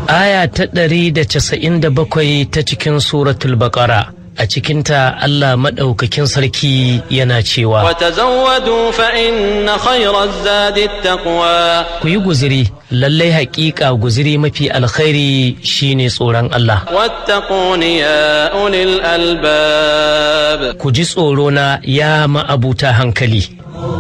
aya ta ɗari da casa'in da bakwai ta cikin suratul baƙara a cikinta Allah maɗaukakin sarki yana cewa وتزودوا فإن خير الزاد التقوى ku yi guziri lallai haƙiƙa guziri mafi alkhairi shine tsoron Allah واتقون يا أولي الألباب ku ji tsoro na ya ma'abuta hankali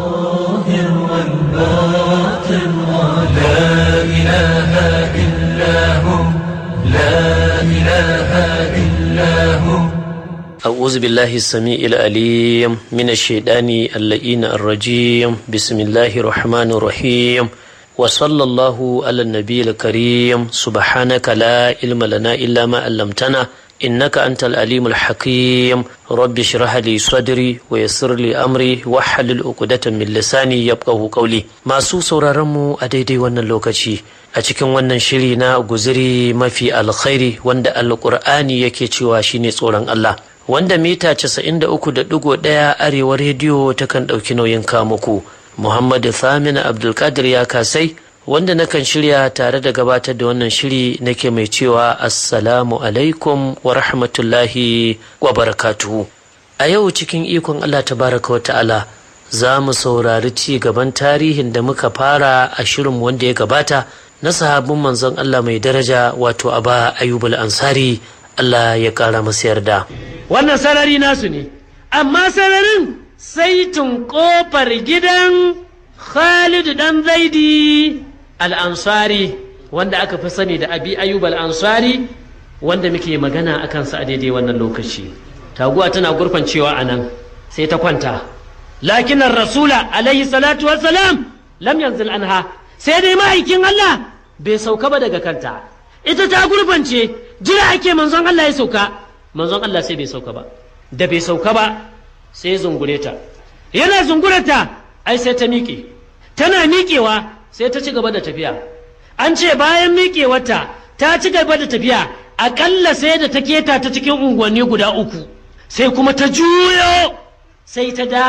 أعوذ بالله السميع العليم من الشيطان اللئين الرجيم بسم الله الرحمن الرحيم وصلى الله على النبي الكريم سبحانك لا علم لنا إلا ما علمتنا إنك أنت العليم الحكيم رب اشرح لي صدري ويسر لي أمري واحلل عقدة من لساني يفقه قولي ما سو sauraronmu a daidai wannan lokaci a cikin wannan shiri na guziri mafi alkhairi wanda alkur'ani yake cewa shine tsoron Allah wanda mita 93.1 arewa rediyo takan ɗauki nauyin kamuku muhammadu thamina abdulkadir ya kasai wanda nakan shirya tare da gabatar da wannan shiri nake mai cewa assalamu alaikum wa rahmatullahi wa barakatuhu a yau cikin ikon allah tabaraka wa ta'ala za mu saurari ci gaban tarihin da muka fara a shirin wanda ya gabata na sahabin manzon allah mai daraja wato aba ayyubul ansari allah ya kara masa yarda wannan sarari nasu ne amma sararin saitin kofar gidan Khalid dan Zaidi al-Ansari wanda aka fi sani da Abi Ayyub al-Ansari wanda muke magana a kansa a daidai wannan lokaci taguwa tana gurfancewa a nan sai ta kwanta lakin rasula alaihi salatu wassalam lam yanzil anha sai dai ma'aikin Allah bai sauka ba daga kanta ita ta gurfance jira ake manzon Allah ya sauka manzon Allah sai bai sauka ba da bai sauka ba sai zungure ta yana zungurata ai sai ta miƙe tana miƙewa sai ta ci gaba da tafiya an ce bayan miƙewarta ta ci gaba da tafiya aƙalla sai da ta keta ta cikin unguwanni guda uku sai kuma ta juyo sai ta da